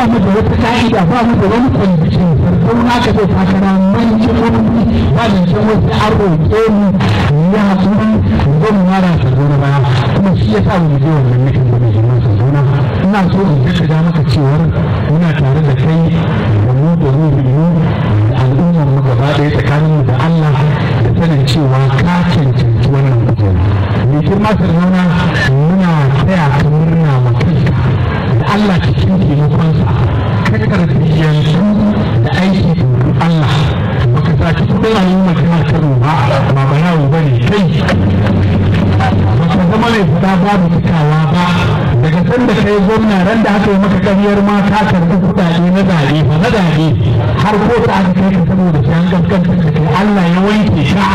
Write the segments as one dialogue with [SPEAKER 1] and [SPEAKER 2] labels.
[SPEAKER 1] mu da wata ka'ida ba mu da wani kwalifikin sarkau na ka zai takara manci gwamnati ba da can wasu an roƙe mu ya haƙuri zo mu mara sardauna baya kuma shi ya sa mu je wannan nufin da mai girman sardauna ina so in jaddada maka cewar muna tare da kai da mu da mu da al'ummar mu gaba ɗaya tsakaninmu da Allah da sanin cewa ka cancanci wannan kujera mai girma sardauna muna taya ka murna ma kanka da Allah cikin taimakonsa ka tarbiyyantu da aiki domin Allah baka saki kudin al'ummar jihar Kano ba ba ba yawo ba ne kai baka zama mai fita babu cikawa ba daga sanda kai gwamna ran da aka yi maka ƙaryar ma ka karɓi kuɗaɗe na zaɓe ba na zaɓe har ko ta aka kai ka saboda shi an gaskantar da kai Allah ya wanke ka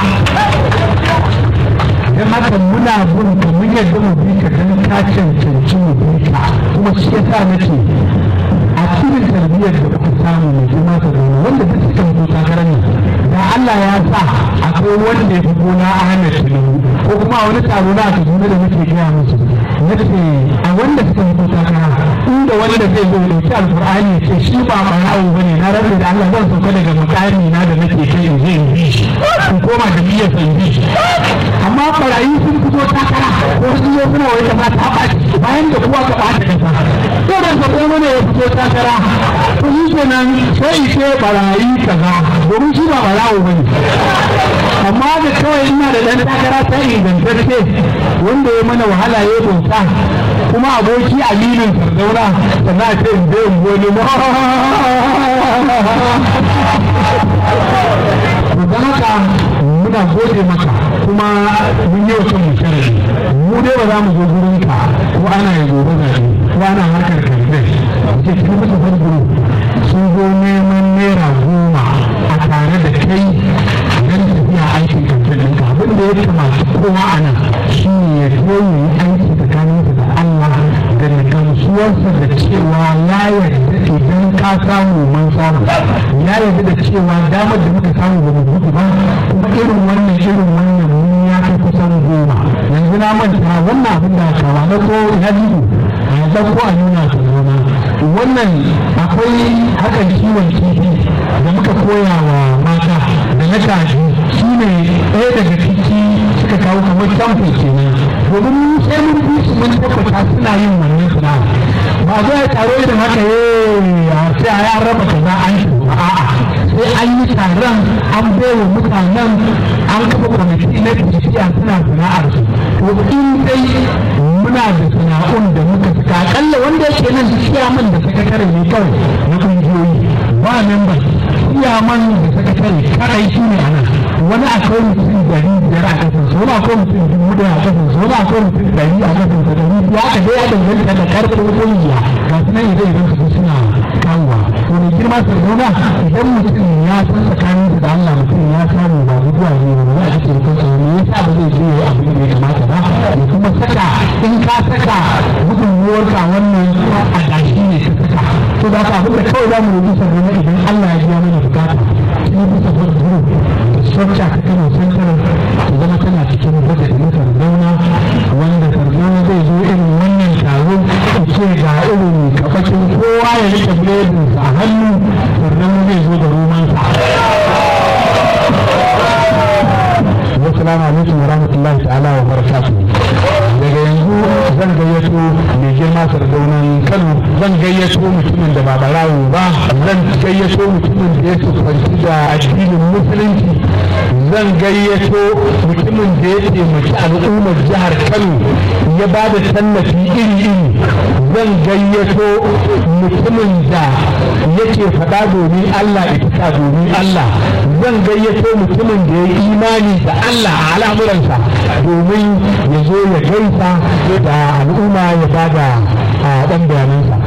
[SPEAKER 1] don haka muna bin ka mun yadda mu bi ka don ka cancanci mu bi ka kuma shi yasa nake a cikin tarbiyyar da kuka samu mai girma ta gona wanda duk suka fito takarar nan da Allah ya sa akwai wanda ya fi gona Ahmed Tinubu ko kuma a wani taro na Kaduna da muke gaya musu nace a wanda suka fito takara inda wanda zai zo da ci alkur'ani ya ce shi ba barawo bane na rabu da Allah zan sauka daga mukami na da nake kai in je in bi shi in koma da niyyar san bi shi amma barayi sun fito takara ko sun zo suna wai kasa ta ɓaci bayan da kuwa ka ɓata kasa to da ka ko mana ya fito takara to shi kenan sai ce barayi kaza domin shi ba barawo bane amma da kawai ina da dan takara ta ingantacce wanda ya mana wahala ya bauta kuma aboki aminin sardauna sannan a ce in bai wani ma to don haka muna gode maka kuma mun yi wasu mu sharadi mu dai ba za mu zo gurin ka ko ana yi gobe zaɓe ko ana harkar kamfe ce sun musu farguru sun zo neman naira goma a tare da kai don tafiya aikin kamfe ɗinka abin da ya kamata kowa a nan shi ne ya zo yi aiki tsakaninsa da Allah da na gamsuwarsa da cewa ya yarda idan ka samu mun samu ya yarda da cewa damar da muka samu ba mu gudu ba kuma irin wannan irin wannan mun ya kai kusan goma yanzu na manta wannan abin da aka wa ko ya dido a yanzu ko a nuna su zama wannan akwai hakan kiwon kifi da muka koya wa mata da na kaji shi ne ɗaya daga ciki suka kawo kamar tamfin kenan domin sai mun bi su mun tabbata suna yin wannan sana'a ba zo ya taro irin haka a sai a ya raba kaza an shi a'a sai an yi taron an baiwa mutanen an kafa kwamiti na tafiya suna sana'ar su to in dai muna da sana'un da muka saka akalla wanda yake nan ciyaman da sakatare ne kawai na kungiyoyi ba members ciyaman da sakatare kadai shi ne a nan wani akwai mutum dari biyar a kasan su wani akwai mutum dubu daya a kasan su wani akwai mutum dari a kasan su dari ya ka dai ya danganta da karfin kungiya ga su nan idan idan su suna kawowa to mai girma sardauna idan mutum ya san tsakanin da Allah mutum ya samu ba guduwa ne ba za a cikin kansa ne ya sa ba zai je ya abin da ya kamata ba ya kuma saka in ka saka gudunmuwar ka wannan a gashi ne ka saka to da ka abin da kawai za mu rubuta sardauna idan Allah ya biya mana bukata sai bisa gudunmuwar structure ta kano central ta zama tana cikin budget na sardauna wanda sardauna zai zo irin wannan taro ce ga irin kafakin kowa ya rike biredinsa a hannu sardauna zai zo da romansa Assalamu alaikum wa rahmatullahi ta'ala wa barakatuh. Daga yanzu zan gayyato mai girma sardaunan Kano zan gayyato mutumin da ba barawo ba zan gayyato mutumin da ya sufanci da addinin musulunci zan gayyato mutumin da ya taimaki al'ummar jihar Kano ya ba da tallafi iri-iri zan gayyato mutumin da yake faɗa domin Allah ita domin Allah zan gayyato mutumin da ya yi imani da Allah a al'amuransa domin ya zo ya gaisa da al'umma ya bada a ɗan bayanansa